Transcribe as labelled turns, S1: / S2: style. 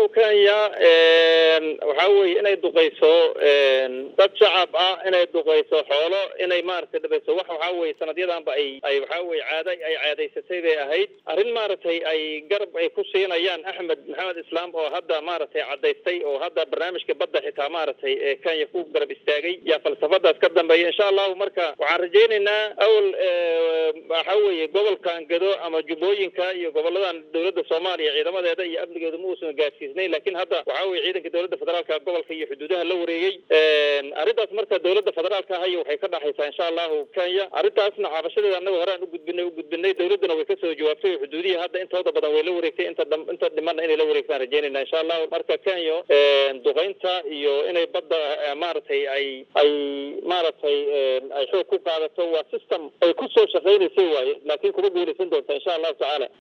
S1: kenya waxaa weye inay duqayso dad shacab ah inay duqayso xoolo inay maaragtay dhabayso wax waxaa weye sanadyadanba ay ay waxaa weye caada ay caadaysatay bay ahayd arrin maaragtay ay garab ay ku siinayaan axmed maxamed islaam oo hadda maaragtay cadaystay oo hadda barnaamijka badda xitaa maaragtay ee kenya ku garab istaagay yaa falsafadaas ka dambeeya insha allahu marka waxaan rajaynaynaa awal waxaa weye gobolkan gado ama jubbooyinka iyo goboladan dowladda soomaaliya ciidamadeeda iyo amnigeedu ma uusan gaadsiisnayn lakin hadda waxaa weye ciidanka dowladda federaalka gobolka iyo xuduudaha la wareegay arrintaas marka dowladda federaalka ahayo waxay ka dhaxaysaa insha allahu kenya arrintaasna cabashadeeda annaga horean ugudbinay ugudbinay dowladduna way kasoo jawaabtay oo xuduudihii hadda intooda badan way la wareegtay inta inta dhimanna inay la wareegtaan rajeynayna insha allahu marka kenya duqaynta iyo inay badda maaragtay ay ay maaragtay ay xoog ku qaadato waa system ay kusoo shaqaynaysay waaye laakiin kuma guulaysan doonta insha allahu tacaala